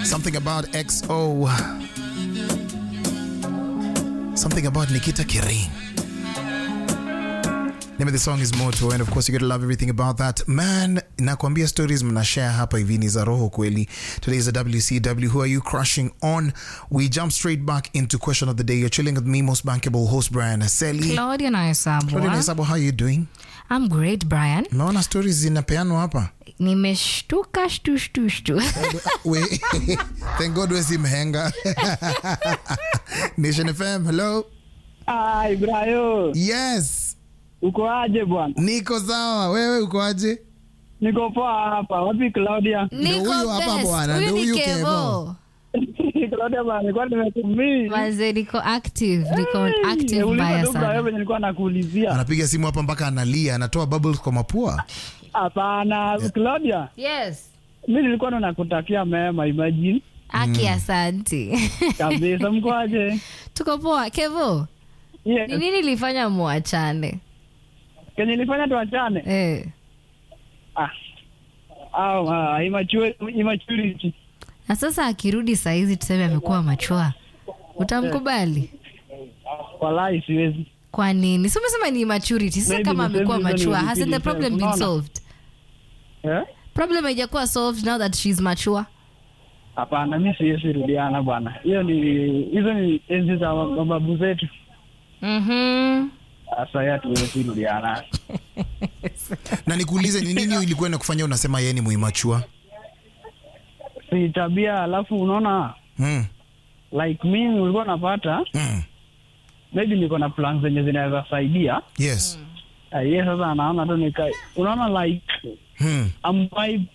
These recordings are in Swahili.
Something about XO. Something about Nikita Kering. Name of the song is Moto, and of course you gotta love everything about that. Man, nakwambia stories mnashare hapa hivi ni za roho kweli. Today is a WCW. Who are you crushing on? We jump straight back into question of the day. You're chilling with me, most bankable host Brian Aseli. Claudia Naisabwa. Claudia Naisabo, how are you doing? I'm great, Brian. Naona stories zinapeanwa hapa. Nimeshtuka shtu shtu shtu. We, thank God we si mhenga. Nation FM, hello. Ai, Brayo, Yes, uko aje bwana? niko sawa. Wewe uko aje? Niko poa hapa. Wapi Claudia? Ndio huyu hapa bwana, ndio huyu Kevo. Claudia bwana, nilikuwa nimetumii. Manze niko active, niko active Uliza mbaya tu Brayo sana. venye nilikuwa nakuulizia. Anapiga simu hapa mpaka analia, anatoa bubbles kwa mapua. Hapana, Claudia, Yes. mimi nilikuwa ndo nakutakia mema, imagine. Aki asanti. Kabisa, mko aje? Tuko poa. Kevo, ni Yes. nini ilifanya muachane? Kenye nilifanya tuachane. Eh. Ah. Au, ah, immature- immaturity. Na sasa akirudi saizi tuseme amekuwa machua. Utamkubali? Wallahi siwezi. Kwa nini? Si umesema ni maturity. Sasa Maybe kama the same amekuwa reason machua, you hasn't the repeat problem been yourself. Unaona? solved? Eh? Problem haijakuwa solved now that she's mature. Hapana, mimi siwezi rudiana bwana. Hiyo ni hizo ni enzi za mababu zetu. Mhm. Sasa ya tuwezi rudiana. Na nikuulize ni nini ilikuwa inakufanya unasema yeye ni muimachua? Si tabia, alafu unaona Mm. like mimi ulikuwa napata Mm. maybe niko na plans zenye zinaweza saidia Yes. uh, ye sasa anaona tu nika unaona like Mm. am vibe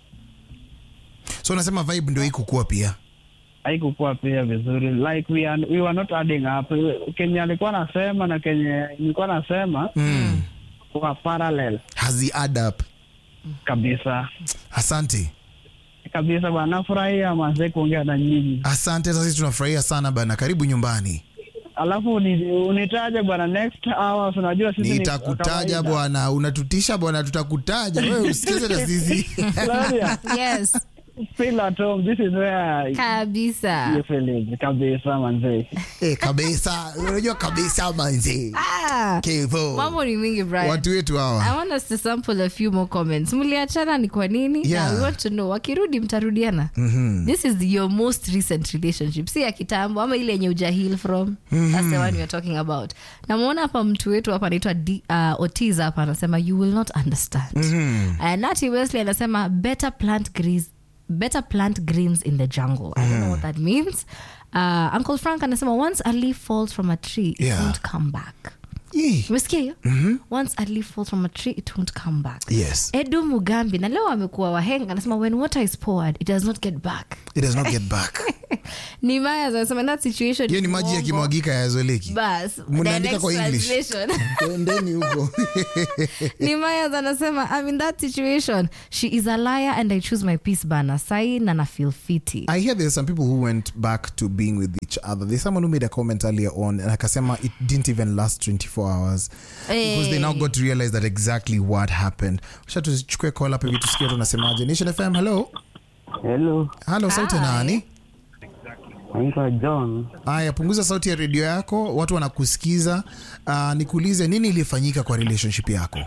So unasema vibe ndio iko kuwa pia. haikukuwa pia vizuri like we, are, we were not adding up kenye alikuwa nasema na kenye nilikuwa nasema Mm. kwa parallel Hazi add up. kabisa Asante. kabisa bwana nafurahia mazee kuongea na nyinyi Asante, sasa sisi tunafurahia sana bana. Karibu nyumbani. alafu uni- unitaje bwana next hours unajua sisi ni Nitakutaja kawaida. bwana, unatutisha bwana, tutakutaja wewe, usicheze na sisi. Claudia, Yes. feel at home this is where Kabisa. you feel it kabisa manzee Eh, kabisa, unajua kabisa manzi. Ah. Kevo. Mambo ni mingi Brian. Watu wetu I hawa. want us to sample a few more comments. Mliachana ni kwa nini? Yeah. Now we want to know. Wakirudi mtarudiana. This is your most recent relationship. Si ya kitambo ama ile yenye uja heal from. That's the one we are talking about. Namuona hapa mtu wetu hapa anaitwa D- uh, Otiz hapa anasema you will not understand. Uh, Nati Wesley anasema better plant greens better plant greens in the jungle. I don't know what that means. Uh, Uncle Frank anasema once a leaf falls from a tree, it Yeah. won't come back. Yee. umesikia hiyo once a leaf falls from a tree it won't come back Yes. edu mugambi na leo amekuwa wahenga anasema when water is poured it does not get back It does not get back. ni maya anasema in that situation Hiyo ni maji uongo. yakimwagika yazoleki. bas Mnaandika direct kwa English. translation. Endeni huko. ni maya anasema I'm in that situation she is a liar and i choose my peace bana sai na na feel fiti I hear there's some people who went back to being with each other. There's someone who made a comment earlier on and akasema it didn't even last 24 hours because they now got to realize that exactly what happened. Wacha tuchukue call up hivi tusikie tunasemaje. Nation FM, hello. hello Hello, sauti ya Hi. nani? naitwa john Aya, punguza sauti ya redio yako, watu wanakusikiza. Uh, nikuulize nini ilifanyika kwa relationship yako?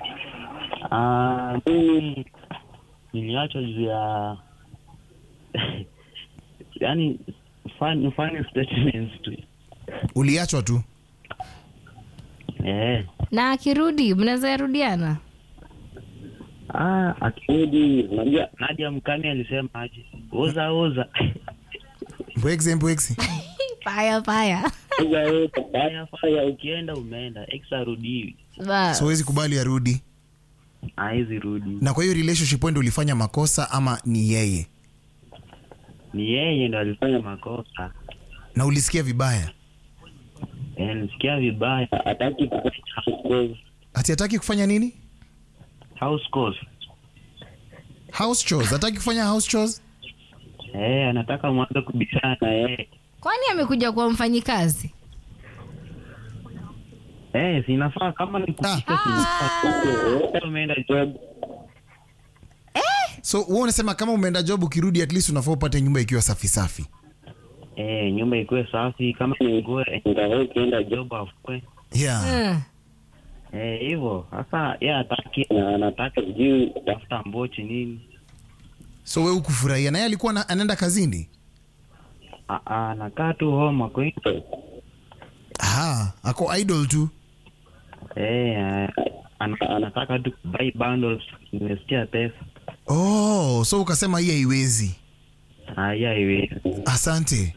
Ah, mimi niliachwa juu ya yani funny, funny statements tu Uliachwa tu? eh. na akirudi mnaweza yarudiana Ah, akirudi unajua Nadia Mkami alisema aje, oza oza Mbwegze mbwegze. paya paya oza oza, fanya fanya, ukienda umeenda, ex arudiwi, Bas. So huwezi kubali arudi. haizi rudi. Na kwa hiyo relationship wewe ndio ulifanya makosa ama ni yeye? Ni yeye ndo alifanya makosa. Na ulisikia vibaya? Eh, nisikia vibaya, hataki kufanya house calls. Ati hataki kufanya nini? House calls. House chores. Hataki kufanya house chores? Eh, anataka mwanze kubishana na yeye. kwani amekuja kuwa mfanyikazi Eh, sinafaa kama ni kupika Ah. sinafaa. Wote wameenda job. so wewe unasema kama umeenda job ukirudi at least unafaa upate nyumba ikiwa safi safi Eh, nyumba ikuwe safi kama ni nguo ingawa ukienda job afue. yeah Mm. Eh, hivyo. Sasa yeye hataki na anataka sijui tafuta mbochi nini. so we ukufurahia naye alikuwa na- anaenda kazini Ah, ah, anakaa tu home ako nje. Aha, ako idol tu Eh, ah, ana- anataka tu buy bundles, nimesikia pesa. oh so ukasema hii haiwezi Haya iwe. asante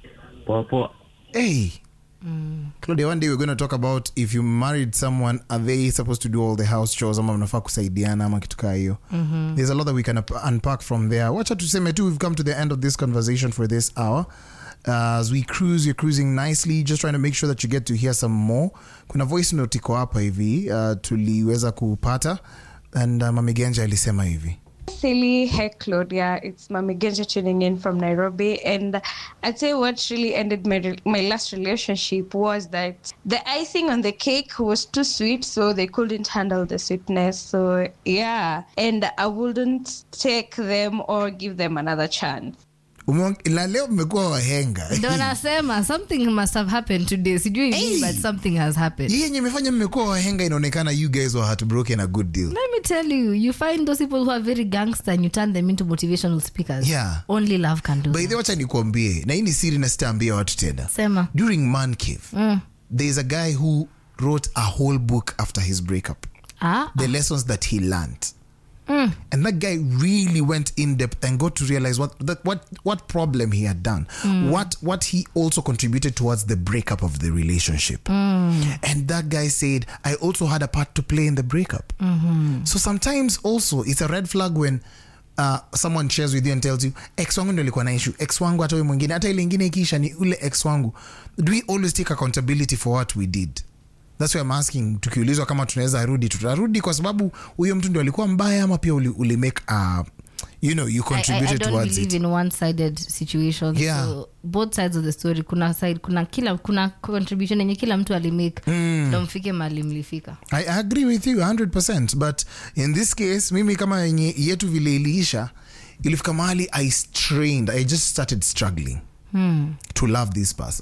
Poa poa. hey Claudia, one day we're going to talk about if you married someone are they supposed to do all the house chores ama mnafaa kusaidiana ama kitu kaa hiyo there's a lot that we can up- unpack from there wacha tuseme tu we've come to the end of this conversation for this hour Uh, as we cruise you're cruising nicely just trying to make sure that you get to hear some more kuna voice note iko hapa hivi uh, tuliweza kupata and uh, mamigenja alisema hivi Silly, hey Claudia, it's Mami Genja tuning in from Nairobi, and I'd say what really ended my re- my last relationship was that the icing on the cake was too sweet, so they couldn't handle the sweetness. So yeah, and I wouldn't take them or give them another chance. Umeong- na leo mmekuwa wahenga ndo nasema something must have happened today sijui Hey. but something has happened hii yenye imefanya mmekuwa wahenga inaonekana you guys were heartbroken a good deal let me tell you you find those people who are very gangster and you turn them into motivational speakers Yeah. only love can do by the that. way, wacha nikuambie na hii ni siri na sitaambia watu tena sema during man cave there's a guy who wrote a whole book after his breakup ah, the lessons that he learned and that guy really went in depth and got to realize what that what what problem he had done what what he also contributed towards the breakup of the relationship and that guy said i also had a part to play in the breakup so sometimes also it's a red flag when uh, someone shares with you and tells you ex wangu ndio alikuwa na issue ex wangu hata huyu mwingine hata ile ingine ikiisha ni ule ex wangu do we always take accountability for what we did thats why I'm asking tukiulizwa kama tunaweza rudi tutarudi kwa sababu huyo mtu ndio alikuwa mbaya ama pia uli, uli make uh, you know you I, I, I contributed don't towards believe it in one-sided situations Yeah. so both sides of the story kuna side kuna kila kuna contribution yenye kila mtu alimake ndo mfike mali mlifika I, I agree with you 100% but in this case mimi kama yenye yetu vile iliisha ilifika mahali i strained i just started struggling to love this person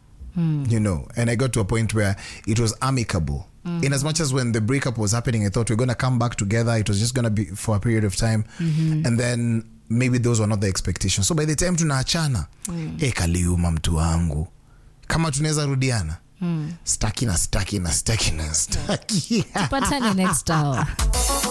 you know and i got to a point where it was amicable in as much as when the breakup was happening i thought we're going to come back together it was just going to be for a period of time and then maybe those were not the expectations so by the time tunaachana mm. hey, kaliuma mtu wangu kama tunaweza rudiana staki na staki na staki na staki patane next hour